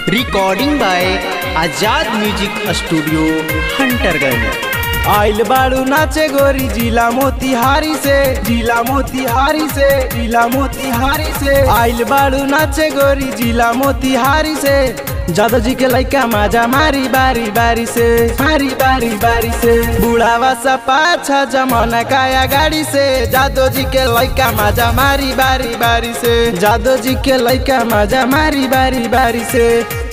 recording by Azad music studio Hunterganj आइल बाड़ू नाचे गोरी जिला मोतिहारी से जिला मोतिहारी से जिला मोतिहारी से आइल बाड़ू नाचे गोरी जिला मोतिहारी से जादव जी के लइका माजा मारी बारी बारी से मारी बारी बारी से बुढ़ावा सा पाछा जमाना काया गाड़ी से जादव जी के लइका माजा मारी बारी बारी से जादव जी के लइका माजा मारी बारी बारी से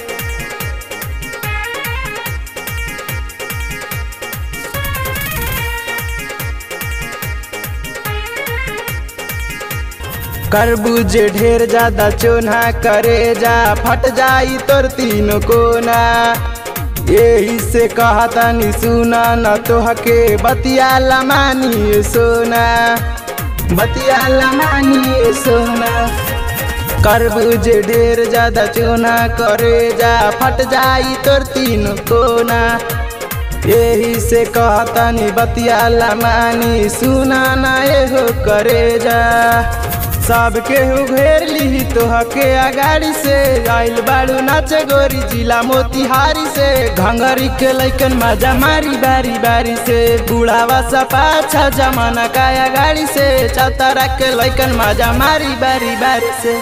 करबूज ढेर ज्यादा चोना करे जा फट जाई तोर तीनों कोना यही से कहता नी सुना न तोहके बतिया लमानी सोना बतिया लमानी सोना करबूज ढेर ज्यादा चोना करे जा फट जाई तोर तीनों कोना यही से कहता नी बतिया लमानी सुना ना एहो करे जा सब केहू घेर ली तोहके अगाड़ी से आइल बाड़ू नाचे गोरी जिला मोतिहारी से घंगरी के लैकन मजा मारी बारी बारी से बुढ़ावा सा पाछा जमाना काया गाड़ी से चौतारा के लैकन मजा मारी बारी बारी से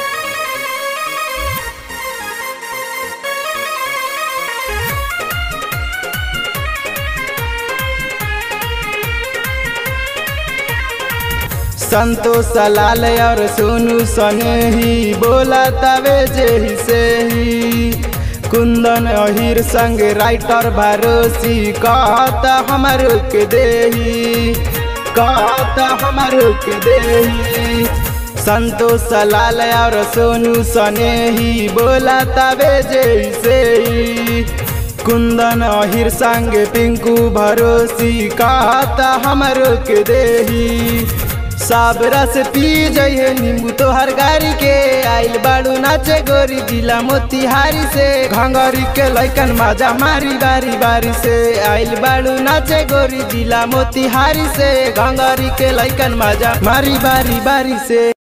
संतोष लाल और सोनू सने ही बोला तवे जेही से ही कुंदन अहिर संग राइटर भरोसी कहता हमर के देही कहता हमर के देही संतोष लाल और सोनू सने ही बोला तवे जेही से ही कुंदन अहिर संग पिंकू भरोसी कहता हमर के देही सब रस पी जइहे नींबू तोहर गाड़ी के आइल बाड़ू नाचे गोरी जिला मोतिहारी से घंगरी के लैकन माजा मारी बारी बारी से आइल बाड़ू नाचे गोरी जिला मोतिहारी से घंगरी के लैकन माजा मारी बारी बारी से